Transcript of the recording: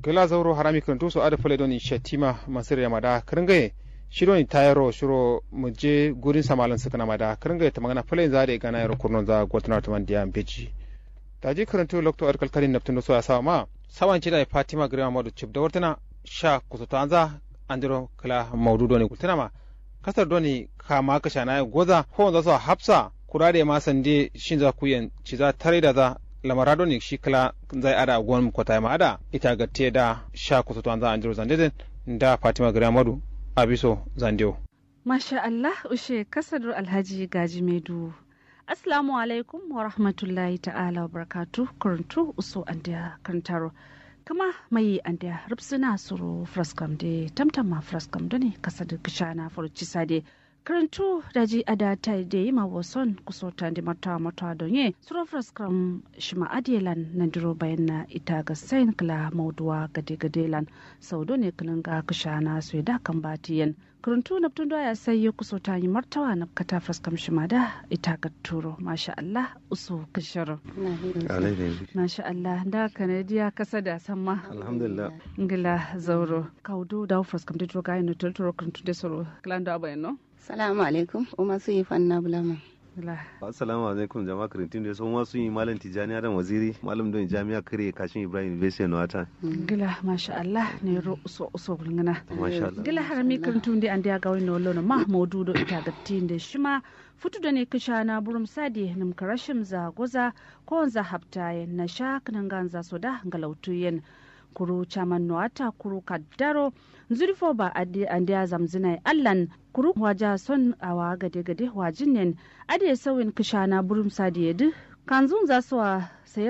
gela zauro harami kanto so ada fule doni shatima masir ya mada kringaye shiro ni tayaro shiro muje gurin samalan suka na mada kringaye ta magana fule za da gana yaro kurnon za gotuna ta man diyan beji taji karanto lokto arkal kalin naptun so ya sawa ma sawan cida fatima grima madu chip da wartana sha kusoto anza andiro kala maudu doni kultana ma kasar doni kama ka shana goza ko za su hafsa kurade ma sande shin za ku yan ci za tare da za lamara doni shi kala zai ada gon kwata ma ada ita ga te da sha kusoto anza andiro zande da fatima grima madu abiso zandewo Masha Allah ushe kasadar Alhaji Gaji Medu. Assalamu alaikum wa rahmatullahi ta'ala wa barakatu kuruntu uso andiya kantaro. Kama mai andiya rubsuna suru fraskam de tamtama fraskam doni kasadar kishana furuci sade. karantu daji ada ta da yi ma wason kusota da mata mata don ye suro fraskam shima adilan na duro bayan na ita ga sain kala mauduwa gade gade lan sau ne kilin ga kishana su da kan batiyan karantu na tun ya sai ya kusota yi martawa na kata fraskam shima da ita ga turo masha Allah usu kishiro masha Allah da kanadiya kasa da sama alhamdulillah ngila zauro kaudu da fraskam da duro ga yin tulturo karantu da soro klando abayan no Salamu alaikum, Umar su yi fanna bulama. Assalamu alaikum jama'a karantin da sun wasu yi malam Tijjani Adam Waziri, malam don jami'a kare kashin Ibrahim University na wata. Gila masha Allah ne ro uso uso gulngana. Masha Allah. Gila harami karantun da an da ga wani wala ma maudu do ita gatti da shima futu da ne kisha na burum sadi nim karashim za goza ko za haptaye na sha kanan ganza soda galautuyen. kuru chaman noata kuru kaddaro zurfo ba ade ande zamzina allan kuru waja son awa gade gade wajin nen ade sawin kishana burum sadiyedu kanzun za su